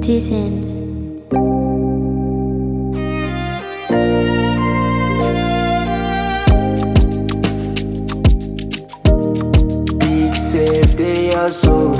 T-Sense. Big safe they are so.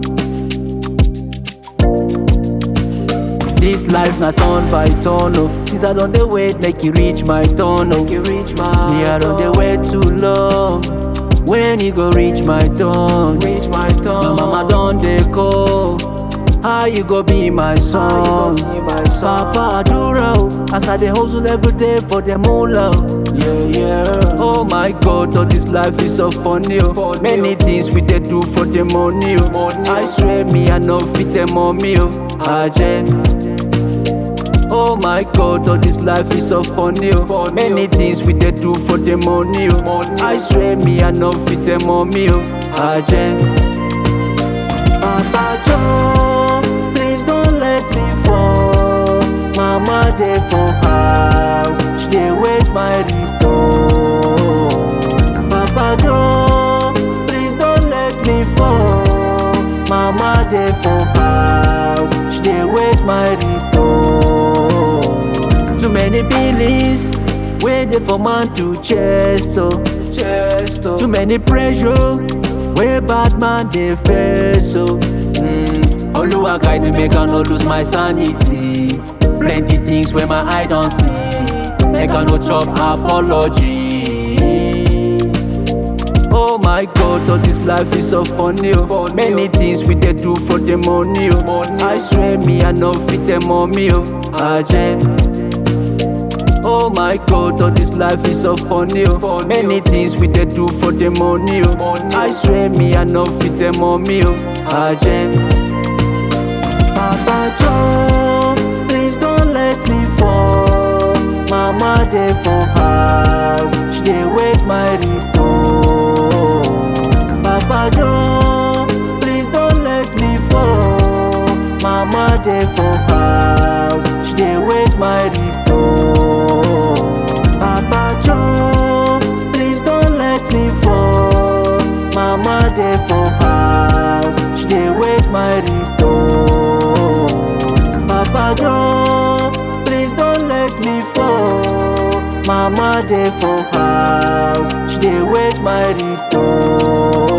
This life not turn by turn oh. Since I don't dey wait make you reach my turn oh. You reach my Me I don't dey wait too long. When you go reach my turn, reach my turn. My mama don dey call. How you go be my son? Papa Adura oh. As I dey hustle every day for the moolah. oh. Yeah, yeah. Oh my God, all this life is so funny. Oh. Many things we dey do for the money. Oh. I swear me, I no fit them on me. Oh. Aje. Oh my God, all this life is so funny. Oh. Many things we dey do for the money. Oh. I swear me, I no fit them on me. Oh. Aje. Papa John, please don't let me fall. Mama dey for house, she dey wait my return. Papa John, please don't let me fall. Mama dey for house, she dey wait my return. Too many billings, wey dey for man to chest oh, chest oh. Too many pressure, wey bad man dey face oh. Mm. Oluwa guide me make I no lose my sanity. Plenty things wey my eye don see, make I no chop apology. Oh my God, all this life is so funny. Oh. Many things we dey do for the money. Oh. I swear me, I no fit them on me. Oh. Aje. Oh my God, all this life is so funny. Oh. Many things we dey do for the money. Oh. I swear me, I no fit them on me. Oh. Aje. Papa John, please don't let me fall. Mama dey for house, she dey wait my return. Papa John, please don't let me fall. Mama dey for house, she dey wait my return. Papa John, please don't let me fall. Mama dey for house, she dey wait my return. Papa John, please don't let me fall. Mama dey for house, she dey wait my return.